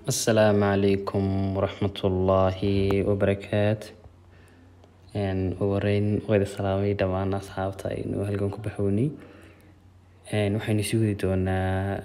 asalaamu calaykum waraxmatullaahi wabarakaatu ugu horeyn wada salaamay dhammaan asxaabta aynu halkan ku baxownay waxaynu sii wadi doonaa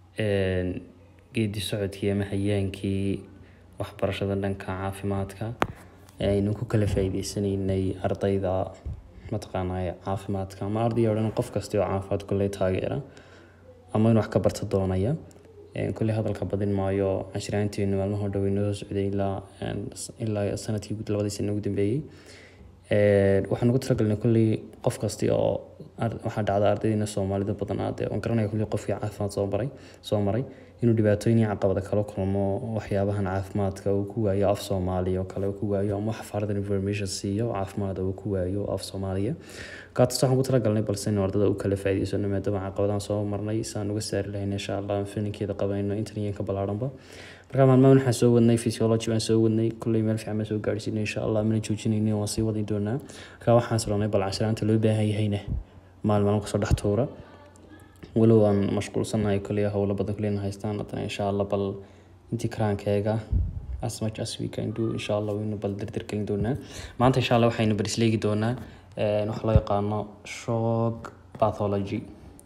geedi socodkii ama hayaankii waxbarashada dhanka caafimaadka aynu ku kala faa'iideysanaynay ardayda mataqaanaa caafimaadka ama arday oo dhan qof kasta oo caafimaad kulle taageera ama in wax ka barta doonaya kulley hadalka badin maayo cashiraanteenu maalmaha dhow inoo socday ilaa ilaa sanadkii labadii sano ugu dambeeyey waxaan ugu talagalnay kulley qof kasti oo waxaa dhacda ardaydeena soomaalida badan aade oon garanaya kulley qofkii caafimaad soo maray soo maray inuu dhibaatooyin iyo caqabada kala kulmo waxyaabahan caafimaadka uu ku waayo af soomaaliya oo kale uu ku waayo ama wax fardan information siiyo caafimaad uu ku waayo af soomaaliya kaas waxaan ku talagalnay balse in ardada u kala faa'iideysano maadaama caqabadahan soo marnay saan uga saari lahayn insha allah filinkeeda qabanayno intan ka ballaaranba marka maalmahan waxaan soo wadnay physiology baan soo wadnay kulley meel fiican baan soo gaarsiinay insha allah mana joojinaynin waan sii wadi doonaa marka waxaan saranay bal cashiraanta loo baahan yahayna maalmahan kusoo dhex tuura walow aan mashquulsanahay kulley howlo badan kulleyna haystaan haddana insha allah bal intii karaankeega as much as we can do insha allah waynu bal dirdir gelin doonaa maanta insha allah waxaynu barisleegi doonaa waxa loo yaqaano shock pathology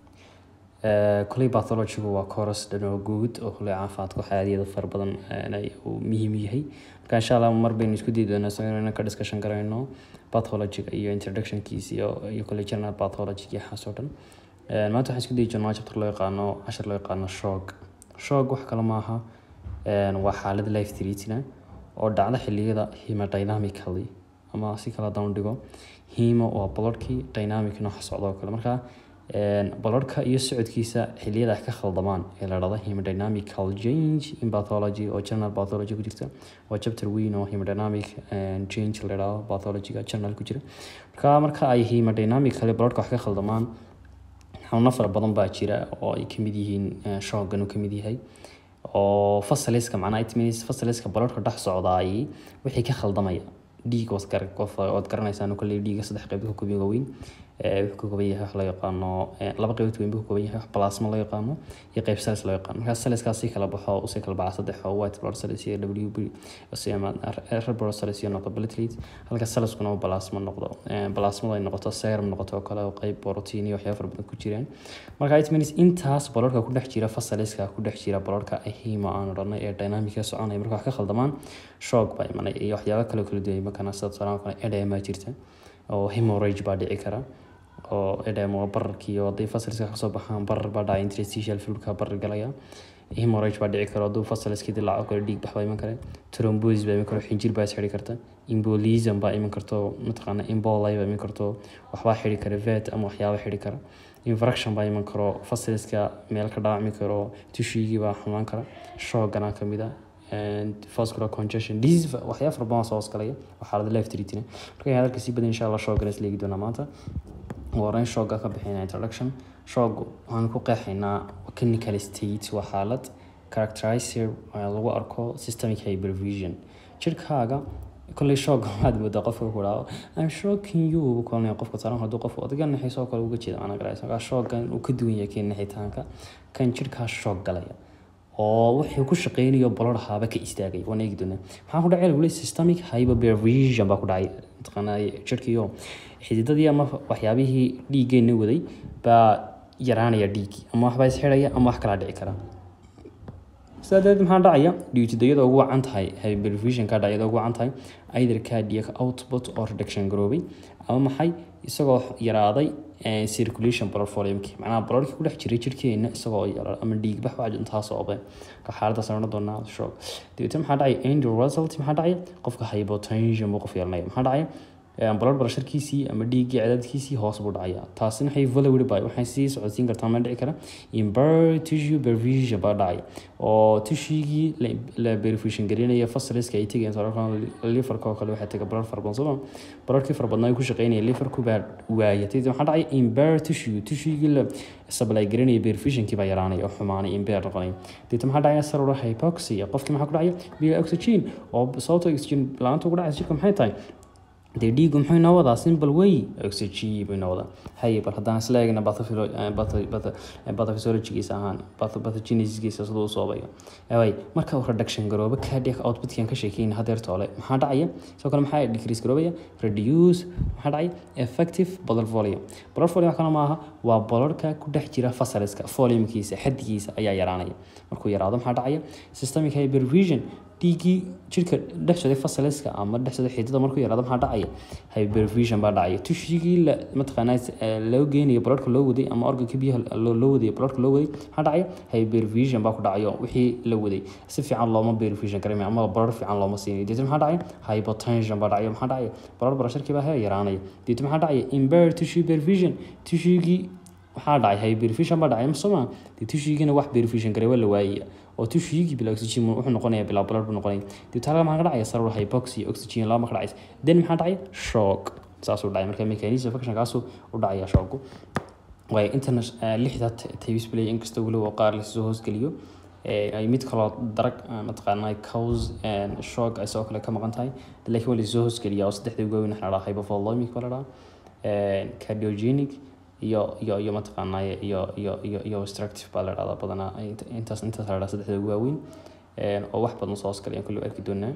kuley bathologygu waa coros dhanoo guud oo kuley caafimaadka waxyaadiyada fara badan uu muhiim yahay marka insha allah mar baynu isku dayi doonaa isagoo inaan ka discussion garayno pathologyga iyo introductionkiisa iyo iyo kuley general pathology iyo waxaas oo dhan maanta waxaan isku dayi doonaa chapter loo yaqaano cashar loo yaqaano shock shock wax kale maaha waa xaalad life threatina oo dhacda xilliyada hemodynamically ama si kale haddaan u dhigo hemo waa bolorhkii dynamic nooxa socda oo kale marka bolorhka iyo socodkiisa xilliyada ay ka khaldamaan ee la dhahdo hemodynamical change in pathology oo general pathology ku jirta waa chapter weyn oo hemodynamic change la dhahdo pathologyga general ku jira marka marka ay hemodynamically bolorhka wax ka khaldamaan xanuuno fara badan baa jira oo ay kamid yihiin shoogan uu kamid yahay oo fasaliska macnaha it means fasaliska bolorhka dhex socdaayay wixii ka khaldamaya dhiig waad garanaysaan kolley dhiiga saddex qaybood ka kooban waaweyn wuxuu ka kooban yahay wax loo yaqaano laba qaybood weyn buu ka kooban yahay wax plasma loo yaqaano iyo qayb cells loo yaqaano markaa celleskaas si kala baxo usii kala baxa saddex oo white blood cells iyo w b red blood cells iyo noqdo platelet halka cellskuna uu plasma noqdo plasmada ay noqoto serum noqoto oo kale oo qayb protein iyo waxyaabo fara badan ku jiraan marka it means intaas bolorka ku dhex jira fasaliska ku dhex jira bolorka hemo aan odhanay ee dynamic soconaya marka wax ka khaldamaan shock baa imanay iyo waxyaabo kale kala duwan markana sida tusaale kale edema jirta oo hemorrhage baa dhici kara oo edema waa bararkii oo hadday fasaliska kasoo baxaan barar baa dhacay interstitial fluidka barar galaya hemorrhage baa dhici kara hadduu fasaliskii dilaaco kale dhiig bax baa iman kare thrombosis baa iman karo xinjir baa is xidhi karta embolism baa iman karto mataqaana embolay baa iman karto waxbaa xidhi kara vet ama waxyaaba xidhi kara infraction baa iman karo fasaliska meel ka dhaawacmi karo tishiigii baa xumaan kara shoogana kamid ah vascular congestion disease waxyaa fara badan soo hosgalaya waa xaalada life treatina marka hadalka sii badan insha allah shoogana is leegi doonaa maanta horeyn shooga ka bixina introduction shoog waxaan ku qeexaynaa clinical state waa xaalad characterizer lagu arko systemic hypervision jirkaaga kolley shoog waxaad moodaa qofka ku dhaao I'm shocking you buu kulanaya qofka saaran hadduu qof adiga naxiisoo kale uga jeeda ana garaysa markaa shoogan uu ka duwan yahay keen naxitaanka kan jirkaa shoog galaya oo wuxuu ku shaqeynayo bolor haaba ka istaagay waan eegi doonaa maxaa ku dhacay weli systemic hypervision baa ku dhacay mataqaanaa jirkiyo xididadii ama waxyaabihii dhiiggeena waday baa yaraanaya dhiiggii ama waxbaa isxidhaya ama wax kalaa dhici kara sidaa darteed maxaa dhacaya dhiigtidayada ugu wacan tahay hypervision ka dhacayada ugu wacan tahay either cardiac output or reduction garoobay ama maxay isagoo yaraaday circulation blood volume-ki macnaha bloodkii ku dhex jiray jirkeena isagoo yaraa ama dhiig bax waa intaas oo obe ka xaaladaas aan doonaa shock dabeetana maxaa dhacay end result maxaa dhacay qofka hypotension buu qof yeelanaya maxaa dhacay blood pressurekiisii ama dhiiggii cadaadkiisii hoos buu dhacaya taasina waxay valowed by waxay sii socodsiin kartaa ma dhici kara imber tissue perfusion baa dhacay oo tissuegii la perfusion gelinaya fasaliska ay tegayaan tusaale liverka oo kale waxaa tega blood fara badan sooma bloodkii fara badnaa ay ku shaqeynaya liverku baa waaya tadi maxaa dhacay imber tissue tissuegii la supply gelinaya perfusionkii baa yaraanaya oo xumaanay imber noqonaya deeta maxaa dhacaya cellular hypoxia qofkii maxaa ku dhacaya biyo oxygen oo sababta oxygen la-aanta ugu dhacaysa jirka maxay tahay dee dhiigu muxuu inoo wadaa simple way oxygen buu inoo wadaa haye bal haddaan isla eegna pathophysiologigiisa ahaan pathogenesisgiisa siduu u soobayo way marka uu reduction garoobo cardiac outputkan ka sheekeyna hadeer toole maxaa dhacaya sidoo kale maxaa decrease garoobaya reduce maxaa dhacaya effective blood volume blood volume wax kale maaha waa bolorka ku dhex jira fasaliska volumekiisa xaddigiisa ayaa yaraanaya markuu yaraado maxaa dhacaya systemic hypervision dhiiggii jirka dhex socday fasaliska ama dhex socday xididada markuu yaraado maxaa dhacaya hypervision baa dhacaya tushigii la mataqaanaa loo geenayo bloodka loo waday ama organka biyaha loo waday bloodka loo waday maxaa dhacaya hypervision baa ku dhacayo wixii la waday si fiican looma hypervision garamaya ama blood fiican looma siinayo deetna maxaa dhacaya hypotension baa dhacaya maxaa dhacaya blood pressureki baa hee yaraanaya deetna maxaa dhacaya impaired tissue hypervision tushigii waxaa dhacay hypervision baa dhacay masoma dee tushigiina wax hypervision gareewa la waayaya oo tushigii bila oxygen wuxuu noqonaya bila blood buu noqonaya dibta halka maxaa ka dhacaya saror hypoxia oxygen lama ka dhacaysa then maxaa dhacaya shock saasuu dhacay marka mechanism function kaasuu u dhacaya shocku waayo intana lixda tavis play inkasta weliba qaar lasoo hoosgeliyo ay mid kaloo darag mataqaanaa cause shock ay sidoo kale ka maqan tahay laakiin waa lasoo hoosgeliya oo saddexda ugu weyn waxaa la dhahaa hypovolemic baa la dhahaa cardiogenic iyo iyo iyo mataqaanaa iyo iyo iyo iyo obstructive baa la dhahdaa badanaa intaas intaas la dhahdaa saddexda ugu waaweyn oo wax badan soo hoosgalaya kulli arki doonaa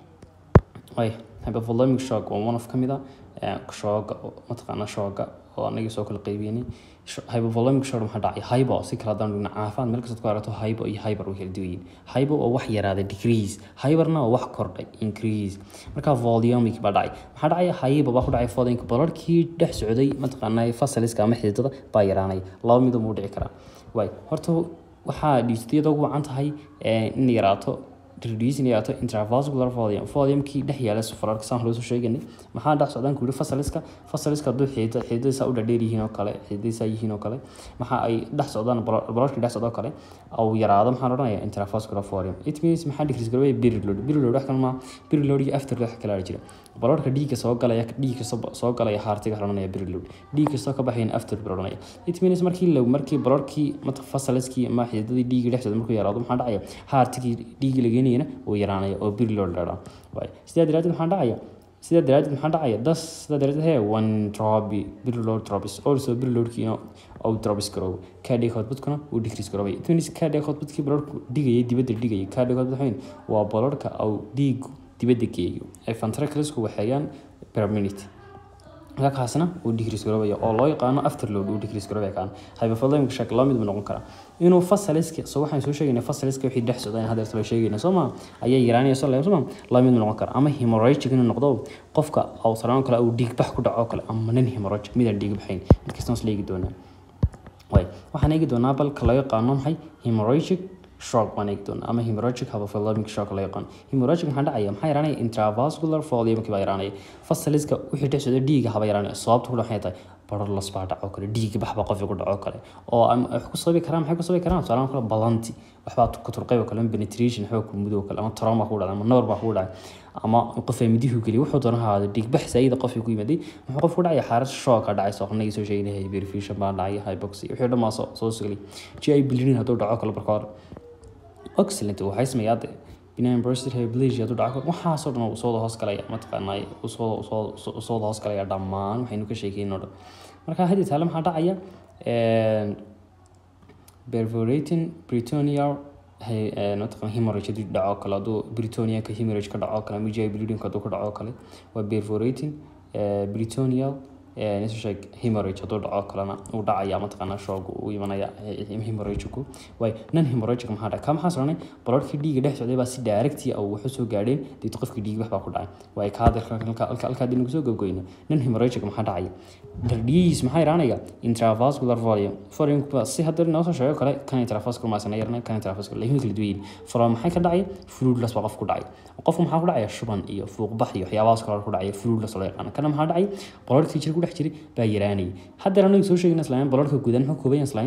way hypovolemic shock waa one of ka mid a shooga mataqaanaa shooga oo anagii soo kala qeybiyanay hypovolemic shock maxaa dhacay hypo si kala haddaan dhigna caafimaad meel kastaad ku aragto hypo iyo hyper way kala duwan yihiin hypo oo wax yaraaday decrease hyperna oo wax kordhay increase marka volumic baa dhacay maxaa dhacaya hypo baa ku dhacay fodinka bolorkii dhex socday mataqaanaa fasaliska ama xididada baa yaraanaya laba midoo muu dhici karaa waay horta waxaa dhiistiyada ugu wacan tahay in yaraato reducing yaraato intravascular volume volume-kii dhex yaala sufararka saan loo soo sheeganay maxaa dhex socdaan ku yidhi fasaliska fasaliska hadduu xidida xididadiisa u dhadheer yihiin oo kale xididadiisa yihiin oo kale maxa ay dhex socdaan bolorkii dhex socdoo kale au yaraado maxaa la odhanaya intravascular volume it means maxaa decrease garoobaya period load period load wax kale maa period load iyo after load wax kale jira bolorka dhiigga soo galaya dhiigga soo galaya haartiga odhanaya period load dhiig kastoo ka baxayan after baa odhanaya it means markii low markii bolorkii mata fasaliskii ama xididadii dhiigga dhex socda markuu yaraado maxaa dhacaya haartigii dhiigga la geenayana uu yaraanaya oo period load la dhahaa sidaa daraadeed maxaa dhacaya sidaa daraadeed maxaa dhacaya das sidaa daraadeed he one trobi billow trobis also billowdkiina uu trobis garoobo cardiac outputkuna uu decrease garoobay it means cardiac outputkii bolorku dhigayay dibadda dhigayay cardiac output waxayn waa bolorka uu dhiigu dibadda geeyo ay ventriclesku waxeeyaan per minute kaasna uu decrease garoobaya oo loo yaqaano afterload uu decrease garoobaya kaan hypovolemic shock laba mid buu noqon karaa inuu fasaliska soo waxaan soo sheegaynay fasaliska wixii dhex socda in hadda loo sheegayna soo ma ayaa yaraanaya soo leeyahay soo ma laba mid buu noqon karaa ama hemorrhagic inuu noqdo qofka uu saraan kale uu dhiig bax ku dhaco kale ama nin hemorrhagic mid aan dhiig baxayn markasta is leegi doonaa way waxaan eegi doonaa balka loo yaqaano maxay hemorrhagic shock baan eegi doonaa ama hemorrhagic hypovolemic shock la yaqaan hemorrhagic maxaa dhacaya maxaa yaraanaya intravascular volume baa yaraanaya fasaliska wixii dhex socda dhiiga haba yaraanaya sababta ku waxay tahay barolos baa dhaco kale dhiig bax baa qofka ku dhaco kale oo wax ku sababi karaan maxay ku sababi karaan tusaale kale balanti waxbaa ku turqayb kale penetration waxbaa ku mudow kale ama trauma ku dhacay ama nabar baa ku dhacay ama qof ay midihu geliy wuxuu doona haada dhiig bax saayida qofkii ku yimaday muxuu qofku dhacaya xaaras shock dhacay soo qnagi soo sheegnay hyperfusion baa dhacay hypoxia wixii dhammaa soo soo sugli GI bleeding hadduu dhaco kale marka hore excellent waxay sameeyaa de benign prostate hyperplasia hadduu dhaco waxaasoo dhan uu soo hoos galaya mataqaanaa uu soo soo soo hoos galaya dhammaan waxaynu ka sheekeynoo dhan marka hadii taale maxaa dhacaya perforating peritoneal mataqan hemorrhage hadduu dhaco kale hadduu peritonealka hemorrhage ka dhaco kale ama GI bleeding hadduu ka dhaco kale waa perforating peritoneal sheeg hemorrhage hadduu dhaco kalena uu dhacaya mataqaanaa shoog uu imanaya hemorrhagiku way nan hemorrhagic maxaa dhaca ka maxaa soconay bolorkii dhiiga dhex socday baa si directi ah wuxuu soo gaadheen deeto qofkii dhiig wax baa ku dhacay way ka hadalka halka dinagu soo gabgoyna nan hemorrhagic maxaa dhacaya dhiigiis maxaa yaraanaya intravascular volume volume si hadda noo soo sheego kale kan intravascular ma sana yarnay kan intravascular laakiin kala duwan volume maxay ka dhacay fluidless baa qof ku dhacay qofku maxaa ku dhacaya shuban iyo fuuqbax iyo waxyaabahaas kale ku dhacaya fluidless loo yaqaan kana maxaa dhacay bolorkii jirka dhex jiray baa yaraanayay haddana anagu soo sheegna islaam bolorka gudan muxuu kooban yahay islaam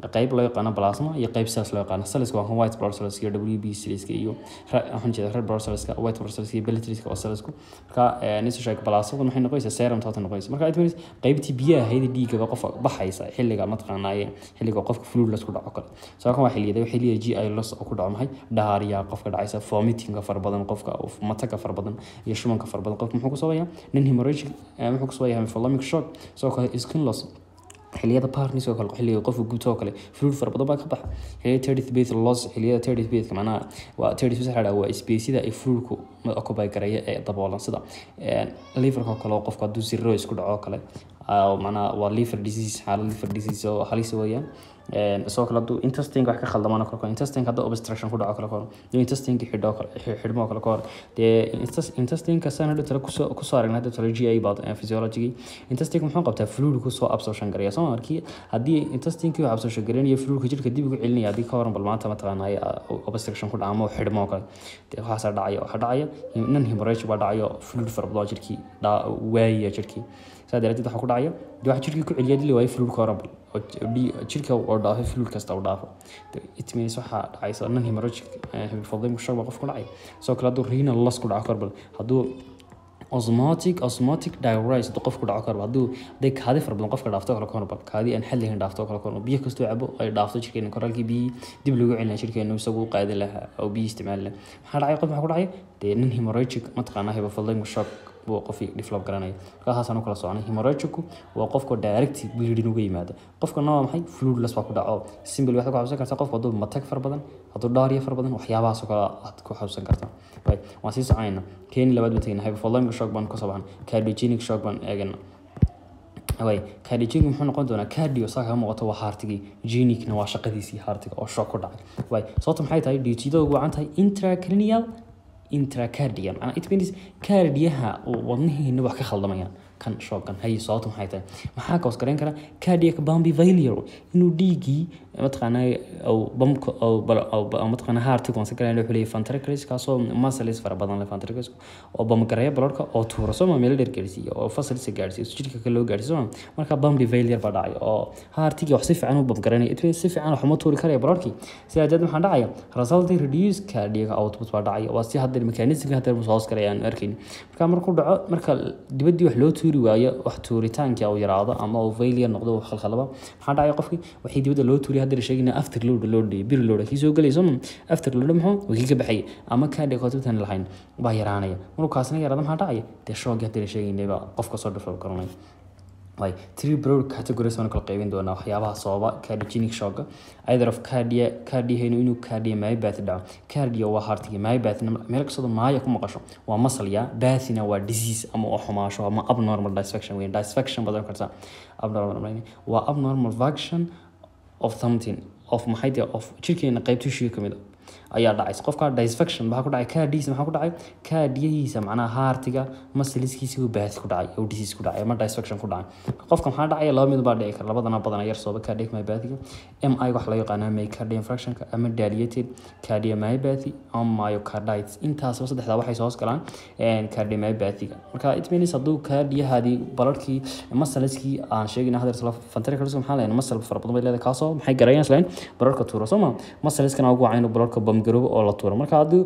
qayb loo yaqaano plasma iyo qayb cells loo yaqaano cellska waa kan white blood cells iyo WB cellska iyo waxaan jeedaa red blood cellska white blood cells iyo plateletska oo cellsku marka nisu sheeg plasma waxay noqonaysaa serum toota noqonaysa marka it means qaybtii biyaha hayda dhiigaba qofka baxaysa xilliga mataqaanaaye xilliga qofka fluid lasku dhaco kale soo kan waa xilliyada waxay leeyahay GI loss oo ku dhaco maxay dhaariya qofka dhacaysa vomiting far badan qofka mataga far badan iyo shumanka far badan qofka muxuu ku sabayaa nin hemorrhagic muxuu ku sabayaa hemophalamic shock soo kale skin loss xiliyada parnis oo kale xilliga qofka guud oo kale fluid fara badan baa ka baxa xiliyada thirty beth loss xiliyada thirty beth macnaha waa thirty beth waxaa waa spaceda ay fluidku occupy garaya ee daboolan sida liverka oo kale qofka hadduu zero isku dhaco kale macnaha waa liver disease xaalad liver disease oo halis weeyaan sidoo kale hadduu intestinka wax ka khaldamaan kale intestinka hadduu obstruction ku dhaco kale kahor iyo intestinka xidho kale xidhmo kale kahor dee intestinka saan hadhow tale kusoo kusoo aragnay hadhow tale g a baad physiology intestinka muxuu qabtaa fluid kusoo absorption gareeya soo markii haddii intestinkii wax absorption gareynaya fluidka jirka dib ugu celinaya haddii ka horan bal maanta mataqaanay obstruction ku dhaca ama xidhmo kale dee waxaasaa dhacaya waxaa dhacaya nan hemorrhage baa dhacayo fluid fara badan jirkii waayaya jirkii saa daraadeed waxaa ku dhacaya dee waxa jirkii ku celiya dili waayo fluid ka horan bal jirka oo dhaafay fluid kasta uu dhaafo it means waxaa dhacaysa nan hemorrhagic hypothalamic shock baa qof ku dhacay sidoo kale hadduu renal loss ku dhaco korbal hadduu osmotic osmotic diuresis hadduu qofku dhaco korbal hadduu haday kaadi fara badan qofka dhaafto kale korbal kaadi aan xad lahayn dhaafto kale korbal biyo kastoo cabo ay dhaafto jirkeena koraalkii biyi dib lagu celina jirkeena isagu u qaadi lahaa oo biyo isticmaali lahaa maxaa dhacay qof maxaa ku dhacay dee nin hemorrhagic mataqaanaa hypothalamic shock buu qofkii develop garanaya markaasaan u kala soconay hemorrhagicu waa qofka direct bleeding uga yimaado qofkana waa maxay fluidless baa ku dhaco simple waxaad ku xabsan kartaa qofka hadduu matag fara badan hadduu dhaariya fara badan waxyaabahaasoo kale aad ku xabsan kartaa waan sii soconayna keeni labaad baan tegna hypothalamic shock baan kasoo baxna cardiogenic shock baan eegana way cardiogenic muxuu noqon doonaa cardio saa kaga muuqato waa haartigii genicna waa shaqadiisii haartiga oo shock ku dhacay way sababta maxay tahay duutiyada ugu wacan tahay intracranial intracardia macnaa it means cardiyaha wadnihiina wax ka khaldamayaan kan shoogan hay sababta maxay tahay maxaa kaos gareyn kara cardiac bambi failure inuu dhiigii mataqaanaa bamka mataqaanaa heartiga waan sagaraa wuxuu leeyahay ventriculus kaasoo muscles fara badan leh ventriculus oo bamgareeya bloodka oo tuura soo ma meel dheer gaarsiiya oo fasalisa gaarsiiya si jirka kale loo gaarsiiyo soo marka bambi failure baa dhacay oo heartiga wax si fiican u bamgareynaya it means si fiican wax uma tuuri karaya bloodkii sidaa darteed maxaa dhacaya resulting reduce cardiac output baa dhacaya waa si hadda mechanismka hadda hoos galaya aan arkayn marka markuu dhaco marka dibadii wax loo tuuri waayo wax tuuritaankii uu yaraado ama uu failure noqdo uu khalkhalaba maxaa dhacaya qofkii waxii dibadda loo tuuriya hadda sheegayna after load load bir load kii soo galayso after load muxuu wixii ka baxay ama cardiac output lahayn baa yaraanaya markuu kaasna yaraado maxaa dhacaya dee shoogii hadda sheegaynay baa qofka soo develop garanaya way three broad categories baan kala qaybin doonaa waxyaabaha sababa cardiogenic shock either of cardia cardiahaynu inuu cardia myopath dhaco cardia waa heartiga myopath meel kastoo maaya ku maqasho waa muscle ya bathina waa disease ama oo xumaasho ama abnormal disfaction weyn disfaction badan karta abnormal waa abnormal function of something of maxay tahay of jirkeena qayb tissue ka mid ayaa dhacaysa qofka disfaction maxaa ku dhacay kaadiisa maxaa ku dhacay kaadiyihiisa macnaha haartiga masaliskiisa uu baahis ku dhacay uu disease ku dhacay ama disfaction ku dhacay qofka maxaa dhacaya laba mid baa dhici kara labadana badana yar sooba cardiac myopathy mi wax loo yaqaana myocardial infarctionka ama dilated cardiomyopathy ama myocarditis intaasba saddexdaa waxay soo hoos galaan cardiomyopathyga marka it means hadduu kaadiyahaadii balarkii masaliskii aan sheegayna hadda isla ventriculus maxaa leeyahay masal fara badan bay leedahay kaasoo maxay garayaan islaan balarka tuuro soo ma masaliskana ugu wacan inuu balarka bamgaroobo oo la tuuro marka hadduu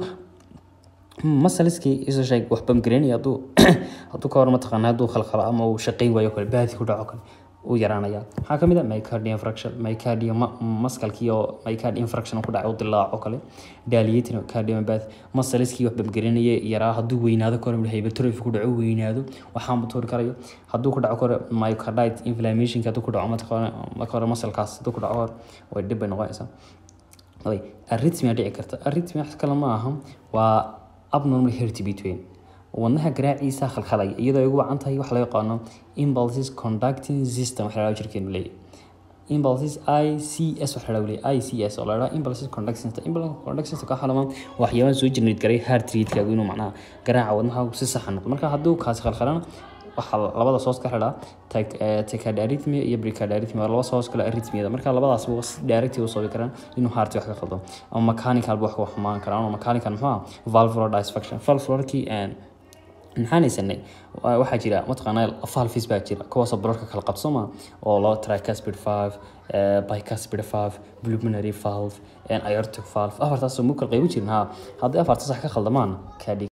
masaliskii isu sheeg wax bamgareynaya hadduu hadduu ka hor mataqaana hadduu khalkhalo ama uu shaqayn waayo kale baadi ku dhaco kale uu yaraanaya maxaa kamid a mycardia infraction mycardia maskalkii oo mycardia infraction ku dhacay u dilaaco kale dilating cardiomyopath masaliskii wax bamgarinaya yaraa hadduu weynaado kore hypertrophy ku dhaco weynaado waxaan tuuri karayo hadduu ku dhaco kore myocardite inflammation hadduu ku dhaco mataqaana marka hore masalkaas hadduu ku dhaco hore way dhib bay noqonaysaa way arrhythmia dhici karta arrhythmia wax kale ma aha waa abnormal heartbeat weyn wadnaha garaaciisa khalkhalaya iyadoo ay ugu wacan tahay wax loo yaqaano impulses conducting system waxa la jirkeenu leeyahay impulses i c s waxa la leeyahay i c s oo la dhaha impulses conducting system impulses conducting system ka xalama waxyaabaha soo generate garay heart rate-kaagu inuu macnaha garaaca wadnaha si sax noqdo marka hadduu kaasi khalkhalana waxaa labada soos ka xidhaa tachyarrhythmia iyo precardiarrhythmia waa laba soos kale arrhythmiada marka labadaas si direct u sababi karaan inuu heart wax ka qaldo ama mechanical wax ka xumaan karaan ama mechanical muxuu ah valvular disfaction valvularkii maxaan haysanay Wa- waxaa jira mataqaanaa valves baa jira kuwaasoo bararka kala qabsoma oo loo tricuspid valve eh, bicuspid valve pulmonary valve and aortic valve afartaasoo mu kala qaybi jirin ha haddii afarta sax ka khaldamaan kaa dhig